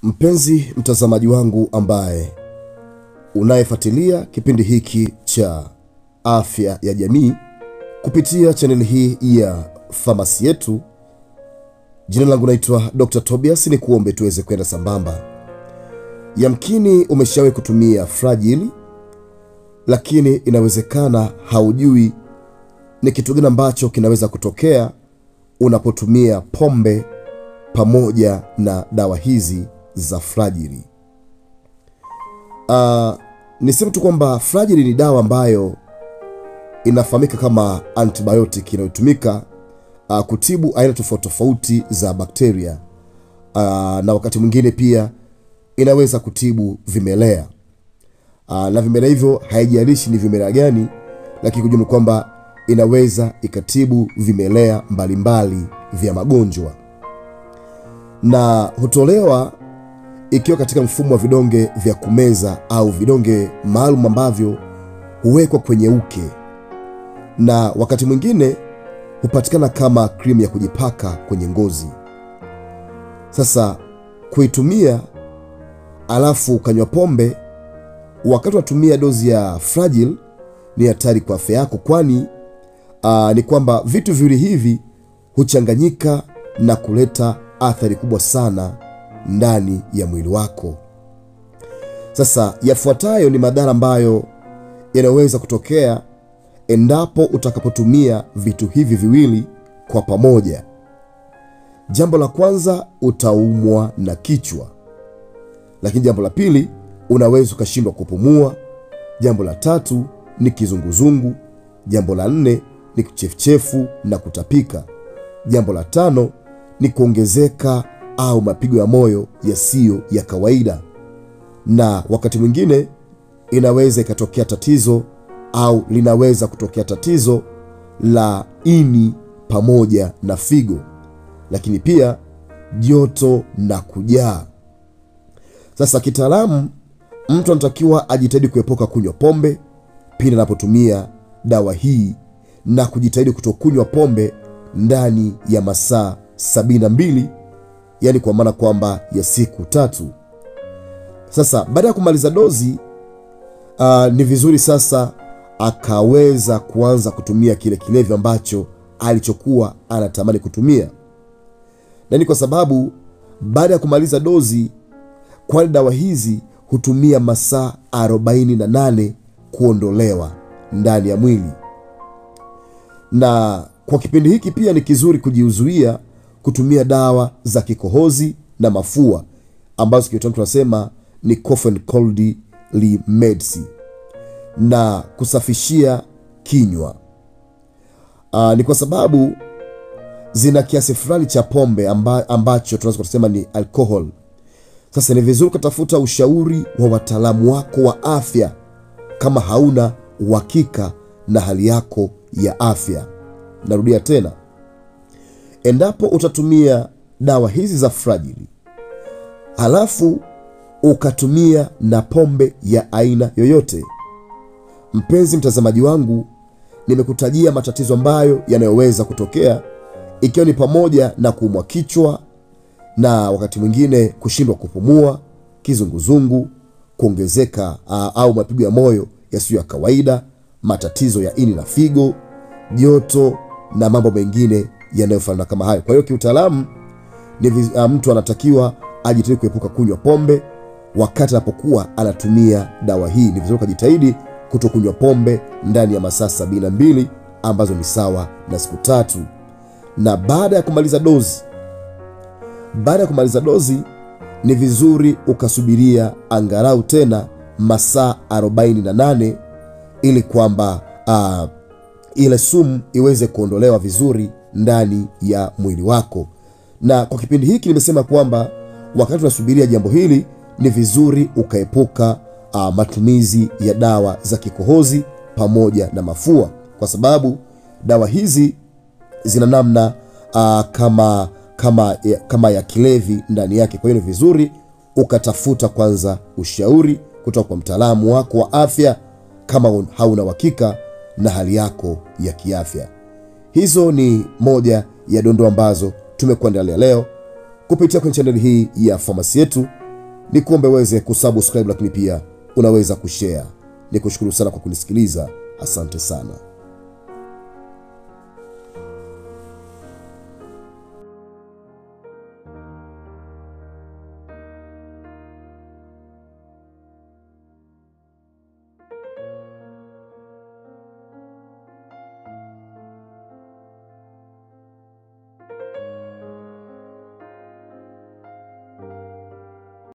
Mpenzi mtazamaji wangu ambaye unayefuatilia kipindi hiki cha afya ya jamii kupitia chaneli hii ya famasi yetu, jina langu naitwa Dr. Tobias. Ni kuombe tuweze kwenda sambamba. Yamkini umeshawahi kutumia Fragile, lakini inawezekana haujui ni kitu gani ambacho kinaweza kutokea unapotumia pombe pamoja na dawa hizi za Fragile. Uh, niseme tu kwamba Fragile ni dawa ambayo inafahamika kama antibiotic inayotumika uh, kutibu aina tofauti tofauti za bakteria uh, na wakati mwingine pia inaweza kutibu vimelea uh, na vimelea hivyo haijalishi ni vimelea gani, lakini kujua kwamba inaweza ikatibu vimelea mbalimbali vya magonjwa na hutolewa ikiwa katika mfumo wa vidonge vya kumeza au vidonge maalum ambavyo huwekwa kwenye uke na wakati mwingine hupatikana kama krimu ya kujipaka kwenye ngozi. Sasa kuitumia alafu ukanywa pombe wakati unatumia dozi ya Fragile ni hatari kwa afya yako, kwani aa, ni kwamba vitu viwili hivi huchanganyika na kuleta athari kubwa sana ndani ya mwili wako. Sasa yafuatayo ni madhara ambayo yanaweza kutokea endapo utakapotumia vitu hivi viwili kwa pamoja. Jambo la kwanza, utaumwa na kichwa, lakini jambo la pili, unaweza ukashindwa kupumua. Jambo la tatu ni kizunguzungu. Jambo la nne ni kichefuchefu na kutapika. Jambo la tano ni kuongezeka au mapigo ya moyo yasiyo ya kawaida, na wakati mwingine inaweza ikatokea tatizo au linaweza kutokea tatizo la ini pamoja na figo, lakini pia joto na kujaa. Sasa kitaalamu, mtu anatakiwa ajitahidi kuepuka kunywa pombe pindi anapotumia dawa hii na kujitahidi kutokunywa pombe ndani ya masaa sabini na mbili yaani kwa maana kwamba ya siku tatu. Sasa baada ya kumaliza dozi uh, ni vizuri sasa akaweza kuanza kutumia kile kilevi ambacho alichokuwa anatamani kutumia, na ni kwa sababu baada ya kumaliza dozi, kwani dawa hizi hutumia masaa 48 kuondolewa ndani ya mwili, na kwa kipindi hiki pia ni kizuri kujiuzuia kutumia dawa za kikohozi na mafua ambazo kiutamu tunasema ni cough and cold remedies na kusafishia kinywa. Aa, ni kwa sababu zina kiasi fulani cha pombe amba, ambacho tunaweza kusema ni alcohol. Sasa ni vizuri ukatafuta ushauri wa wataalamu wako wa afya kama hauna uhakika na hali yako ya afya. Narudia tena, endapo utatumia dawa hizi za Fragile halafu ukatumia na pombe ya aina yoyote, mpenzi mtazamaji wangu, nimekutajia matatizo ambayo yanayoweza kutokea, ikiwa ni pamoja na kuumwa kichwa na wakati mwingine kushindwa kupumua, kizunguzungu, kuongezeka au mapigo ya moyo yasiyo ya kawaida, matatizo ya ini na figo, joto na mambo mengine yanayofanana kama hayo. Kwa hiyo kiutaalamu ni mtu anatakiwa ajitahidi kuepuka kunywa pombe wakati anapokuwa anatumia dawa hii. Ni vizuri ukajitahidi kutokunywa pombe ndani ya masaa sabini na mbili ambazo ni sawa na siku tatu, na baada ya kumaliza dozi, baada ya kumaliza dozi ni vizuri ukasubiria angalau tena masaa 48 ili kwamba uh, ile sumu iweze kuondolewa vizuri ndani ya mwili wako. Na kwa kipindi hiki nimesema kwamba wakati unasubiria jambo hili ni vizuri ukaepuka uh, matumizi ya dawa za kikohozi pamoja na mafua, kwa sababu dawa hizi zina namna uh, kama, kama, kama ya kilevi ndani yake. Kwa hiyo ni vizuri ukatafuta kwanza ushauri kutoka kwa mtaalamu wako wa afya kama hauna uhakika na hali yako ya kiafya. Hizo ni moja ya dondoo ambazo tumekuandalia leo kupitia kwenye chaneli hii ya famasi yetu. ni kuombe uweze kusubscribe, lakini pia unaweza kushare. Ni kushukuru sana kwa kunisikiliza. Asante sana.